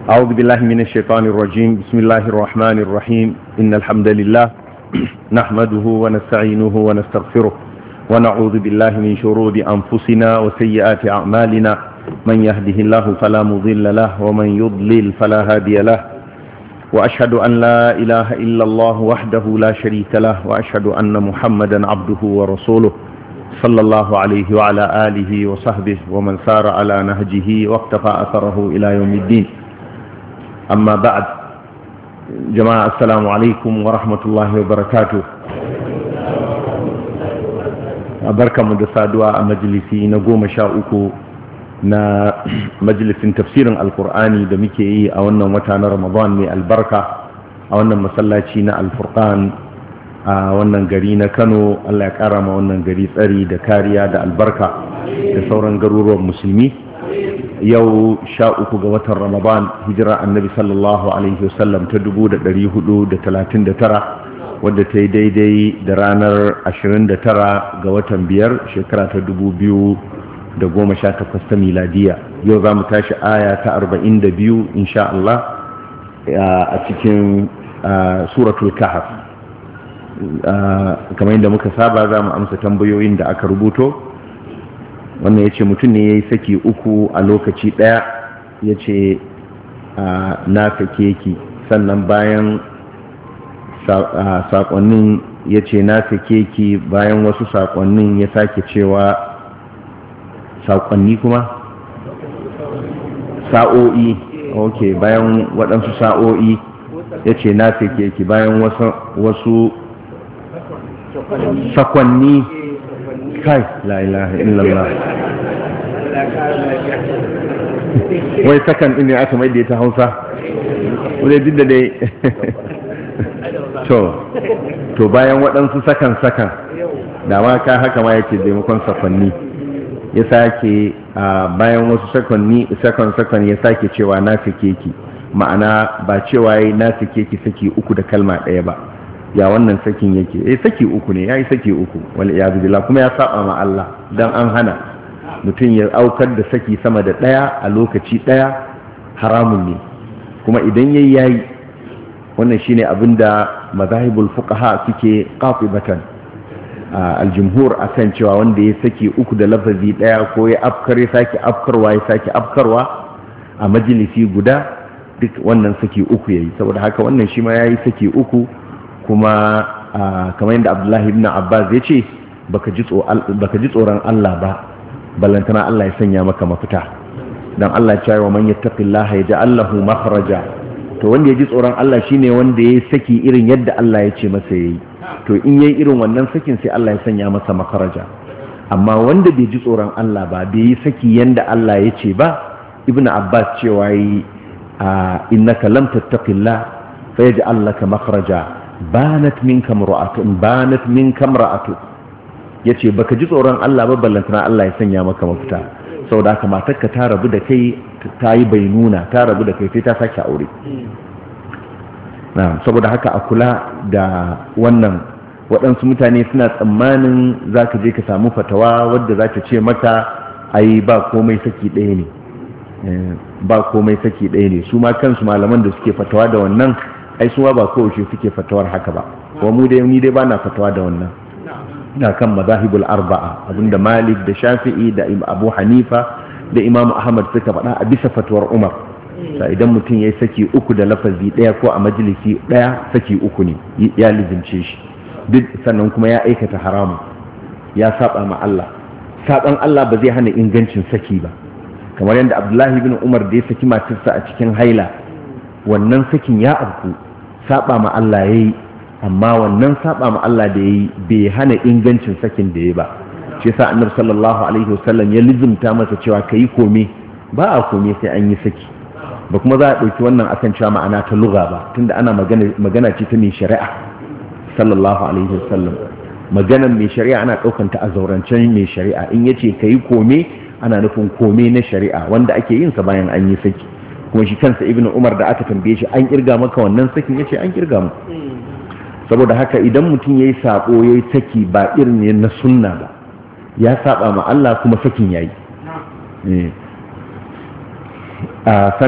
أعوذ بالله من الشيطان الرجيم بسم الله الرحمن الرحيم إن الحمد لله نحمده ونستعينه ونستغفره ونعوذ بالله من شرور أنفسنا وسيئات أعمالنا من يهده الله فلا مضل له ومن يضلل فلا هادي له وأشهد أن لا إله إلا الله وحده لا شريك له وأشهد أن محمدا عبده ورسوله صلى الله عليه وعلى آله وصحبه ومن سار على نهجه واقتفى أثره إلى يوم الدين أما بعد جماعة السلام عليكم ورحمة الله وبركاته barka mu da saduwa a majalisi na goma sha uku na majalisin tafsirin alkur'ani da muke yi a wannan wata na ramadan mai albarka a wannan masallaci na alfurqan a wannan gari na kano allah ya kara ma wannan gari tsari da kariya da albarka da sauran garuruwan musulmi yau sha uku ga watan ramadan hijira annabi sallallahu alaihi wasallam ta dubu da dari hudu da talatin da tara wadda ta yi daidai da ranar ashirin da tara ga watan biyar shekara ta dubu biyu da goma sha takwas ta miladiya yau za mu tashi aya ta arba'in da biyu insha Allah a cikin suratul kahf kamar yadda muka saba za mu amsa tambayoyin da aka rubuto wannan ya ce mutum ne ya yi saki uku a lokaci ɗaya ya ce na sake ki sannan bayan saƙonnin ya ce na sake ki bayan wasu saƙonnin ya sake cewa saƙonni kuma sa'o'i ok bayan waɗansu sa'o'i ya ce na sake ki bayan wasu sakonni kai la ilaha illallah wai sakan ɗin ne aka mai da ta hausa wadda duk da dai to to bayan waɗansu sakan sakan da ma ka haka ma yake taimakon sakonni ya sake bayan wasu sakonni sakon sakon ya sake cewa na sake ki ma'ana ba cewa yayi na sake ki saki uku da kalma ɗaya ba ya wannan sakin yake eh saki uku ne yayi saki uku wal iyadu billah kuma ya saba ma Allah dan an hana mutum ya aukar da saki sama da ɗaya a lokaci ɗaya haramun ne kuma idan yayi yayi wannan shine abinda mazahibul fuqaha suke qatibatan aljumhur akan cewa wanda ya saki uku da lafazi daya ko ya afkar ya sake afkarwa ya sake afkarwa a majalisi guda duk wannan saki uku yayi saboda haka wannan shi ma yayi saki uku kuma kamar yadda Abdullahi ibn Abbas ya ce baka ji tsoron Allah ba ballantana Allah ya sanya maka mafita dan Allah ya ce wa man yattaqillaha yaj'al lahu makhraja to wanda ya ji tsoron Allah shine wanda ya saki irin yadda Allah ya ce masa yayi to in yayi irin wannan sakin sai Allah ya sanya masa makaraja amma wanda bai ji tsoron Allah ba bai yi saki yanda Allah ya ce ba ibnu abbas cewa yi innaka lam tattaqillah fa yaj'al laka makhraja banat minka mar'atun banat minka mar'atu yace baka ji tsoron Allah ba ballantana Allah ya sanya maka mafita saboda haka matarka ta rabu da kai ta yi bainuna ta rabu da kai sai ta sake aure saboda haka a kula da wannan waɗansu mutane suna tsammanin za ka je ka samu fatawa wadda za ta ce maka ai ba komai saki ɗaya ne ba komai saki ɗaya ne su ma kansu malaman da suke fatawa da wannan ai su ma ba kowace suke fatawar haka ba wa mu dai ni dai ba na fatawa da wannan ina kan mazahibul arba'a abinda malik da shafi'i da abu hanifa da imam ahmad suka faɗa a bisa fatuwar umar sa idan mutum ya yi saki uku da lafazi ɗaya ko a majalisi ɗaya saki uku ne ya lizince shi duk sannan kuma ya aikata haramu ya saba ma Allah saban Allah ba zai hana ingancin saki ba kamar yadda abdullahi bin umar da ya saki matarsa a cikin haila wannan sakin ya afku saba ma Allah ya yi amma wannan saba ma Allah da ya yi bai hana ingancin sakin da ya ba shi yasa annabi sallallahu alaihi wasallam ya lizumta masa cewa kayi kome ba a kome sai an yi saki ba kuma za a ɗauki wannan akan cewa ma'ana ta lugha ba tunda ana magana magana ce ta mai shari'a sallallahu alaihi wasallam maganar mai shari'a ana ɗaukan ta a zaurancen mai shari'a in yace kayi kome ana nufin kome na shari'a wanda ake yin sa bayan an yi saki kuma shi kansa ibnu umar da aka tambaye shi an kirga maka wannan sakin yace an kirga mu saboda haka idan mutum yayi sako yayi saki ba irin ne na sunna ba ya saba ma Allah kuma sakin yayi